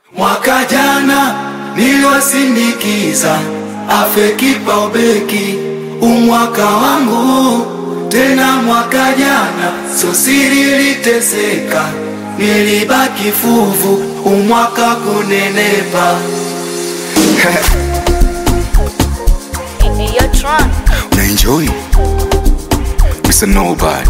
Mwaka jana niliwasindikiza afe kipa ubeki, umwaka wangu tena. Mwaka jana so siri liteseka, nilibaki fuvu, umwaka kunenepa. You're drunk. Una enjoy Mr. Nobody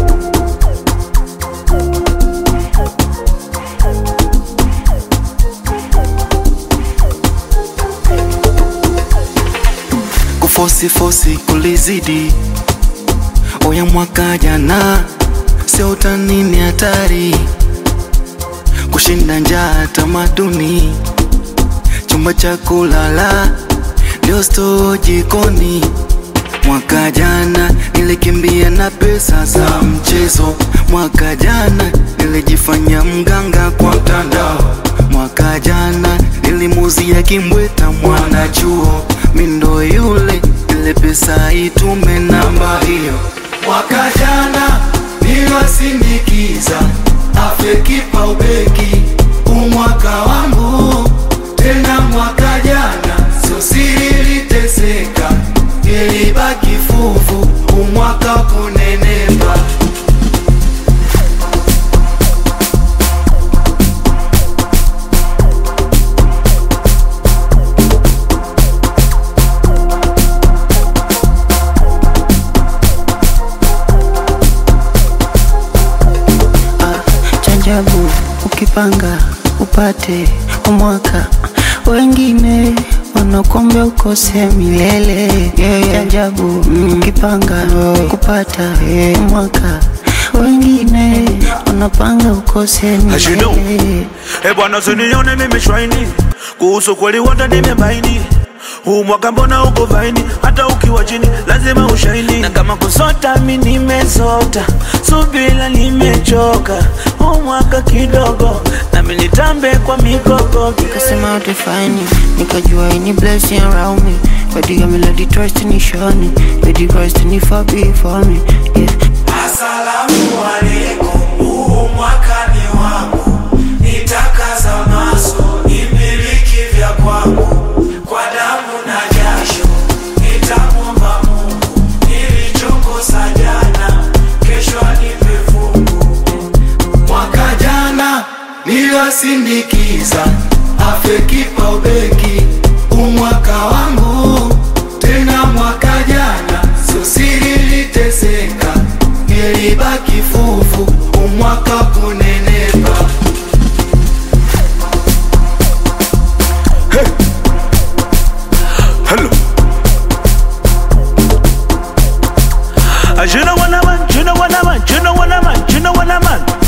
kufosi fosi kulizidi oya mwaka jana sio utani ni hatari kushinda njaa tamaduni chumba cha kulala ndio stoo jikoni Mwaka jana nilikimbia na pesa za mchezo. Mwaka jana nilijifanya mganga kwa mtandao. Mwaka jana nilimuzia kimbweta mwanachuo. Mindo yule ile pesa itume namba hiyo. Mwaka jana niliwasindikiza afe kipa ubeki, umwaka wangu tena. Mwaka jana sio siri liteseka, nilibaki fuvu, umwaka kunenepa. Chanjabu ukipanga upate umwaka, wengine wanakuombea ukose milele. Chanjabu ukipanga kupata umwaka, wengine wanapanga ukose As you know. milele. Eh bwana, usinione mimi shwaini, kuhusu kweli wote nimebaini. Huu mwaka mbona uko vaini, hata ukiwa chini lazima ushaini. Na kama kusota mi nimesota, subila nimechoka. Huu mwaka kidogo nami nitambe kwa mikogo. Nikasema utafani, nikajua ini blessing around me. Katika melody trust ni shoni, baby Christ ni far before me. Yeah. Asalamu alaikum, huu mwaka ni wangu, nitakaza maso nimiliki vya kwangu, kwa damu na jasho nitamwomba Mungu, nilichokosa jana kesho anipe fungu. Mwaka jana niliwasindikiza afe kipa ubeki, umwaka wangu tena. Mwaka jana sio siri liteseka, nilibaki fuvu, umwaka kunenepa. Hello. Ah, You know what I'm on, you know what I'm on, you know what I'm on, you know what I'm on.